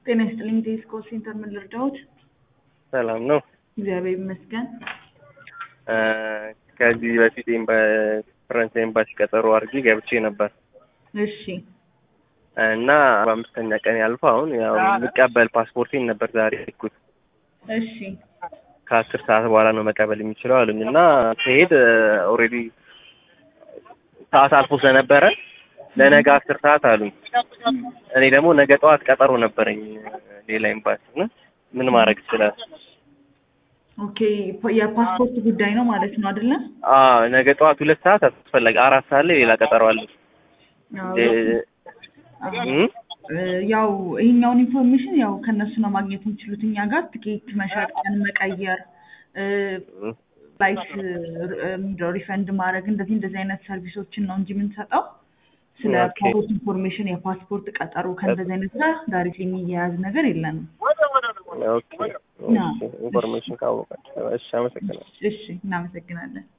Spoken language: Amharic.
ጤና ይስጥልኝ ቴስኮ ሴንተር ምን ልርዳዎት? ሰላም ነው። እግዚአብሔር ይመስገን። ከዚህ በፊት በፈረንሳይ ኤምባሲ ቀጠሮ አድርጌ ገብቼ ነበር እሺ እና በአምስተኛ ቀን ያልፎ አሁን ያው የሚቀበል ፓስፖርቴን ነበር ዛሬ ልኩት እሺ ከአስር ሰዓት በኋላ ነው መቀበል የሚችለው አሉኝ እና ስሄድ ኦልሬዲ ሰዓት አልፎ ስለነበረ ለነገ አስር ሰዓት አሉኝ። እኔ ደግሞ ነገ ጠዋት ቀጠሮ ነበረኝ ሌላ ኤምባሲ እና ምን ማድረግ ይችላል? ኦኬ የፓስፖርት ጉዳይ ነው ማለት ነው አይደለ? አዎ ነገ ጠዋት ሁለት ሰዓት አስፈላጊ አራት ሰዓት ላይ ሌላ ቀጠሮ አለ። ያው ይሄኛውን ኢንፎርሜሽን ያው ከነሱ ነው ማግኘት የሚችሉት። እኛ ጋር ትኬት መሸጥ፣ ቀን መቀየር፣ ፍላይት ሪፈንድ ማድረግ እንደዚህ እንደዚህ አይነት ሰርቪሶችን ነው እንጂ የምንሰጠው ስለ ፓስፖርት ኢንፎርሜሽን የፓስፖርት ቀጠሮ ከእንደዚህ አይነት ጋር ዳይሬክትሊ የሚያያዝ ነገር የለንም። ኦኬ ኢንፎርሜሽን ካወቃችሁ እሺ፣ አመሰግናለሁ። እሺ፣ እናመሰግናለን።